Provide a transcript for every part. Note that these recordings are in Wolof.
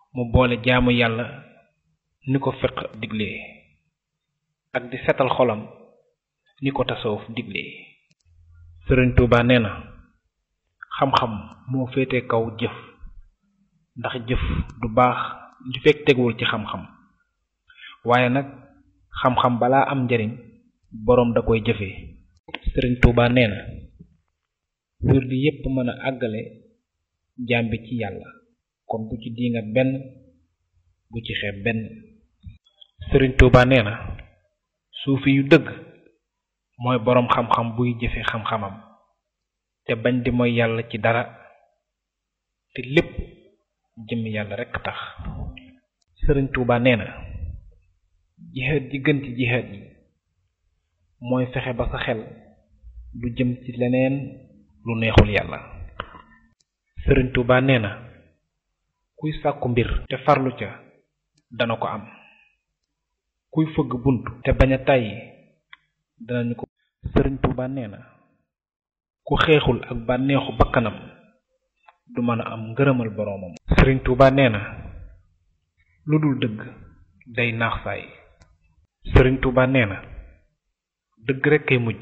mu boole jaamu yàlla ni ko fiq diglee ak di setal xolam ni ko tasawuf diglee sëriñ Tuuba nee na xam-xam moo féete kaw jëf ndax jëf du baax li fekk teguwul ci xam-xam waaye nag xam-xam balaa am njariñ boroom da koy jëfee sëriñ Tuuba nee na wird yépp mën a àggale jaam bi ci yàlla kon bu ci diinga benn bu ci xeeb benn sëriñ Tuuba nee na suufi yu dëgg mooy boroom xam-xam buy jëfe xam-xamam te bañ di mooy yàlla ci dara te lépp jëmmi yàlla rekk tax sëriñ Tuuba nee na jihaad ji gën ci jihaad yi mooy fexe ba sa xel du jëm ci leneen lu neexul yàlla sëriñ Tuuba nee na kuy sàkku mbir te farlu ca dana ko am kuy fëgg bunt te bañ a tàyyi danañu ko sëriñ Tuuba nee na ku xeexul ak bànneexu bakkanam du mën a am ngërëmal boroomam sëriñ Tuuba nee na lu dul dëgg day naax saay sëriñ Tuuba nee na dëgg rekk kay mujj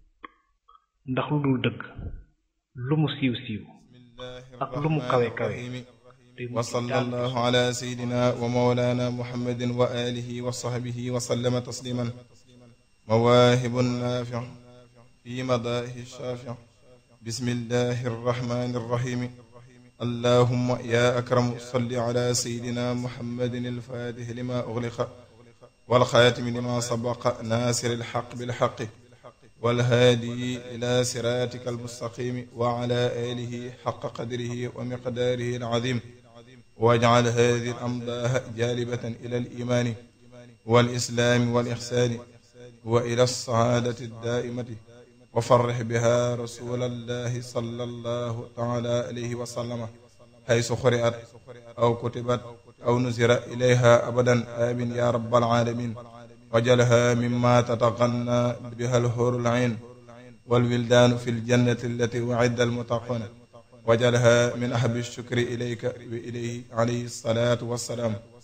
ndax lu dul dëgg lu mu siiw siiw ak lu mu kawe kawe wa sallallahu ala sayyidina wa mawlana muhammadin wa alihi wa sahbihi wa sallama tasliman mawaahibun naafi' fi madaahi shaafi' bismillahi arrahmani arrahim allahumma ya akramu salli ala sayyidina muhammadin alfaatihi lima ughliqa wal xaatimi lima sabaqa naasiri alxaq bilxaqi والهادي إلى صراطك المستقيم وعلى آله حق قدره ومقداره العظيم واجعل هذه الأمضاء جالبة إلى الإيمان والإسلام والإحسان وإلى السعادة الدائمة وفرح بها رسول الله صلى الله تعالى عليه وسلم حيث قرأت أو كتبت أو نزر إليها أبدا آمين يا رب العالمين وجلها مما تتغنى بها الحور العين والولدان في الجنة التي وعد المتقون وجلها من أحب الشكر إليك وإليه عليه الصلاة والسلام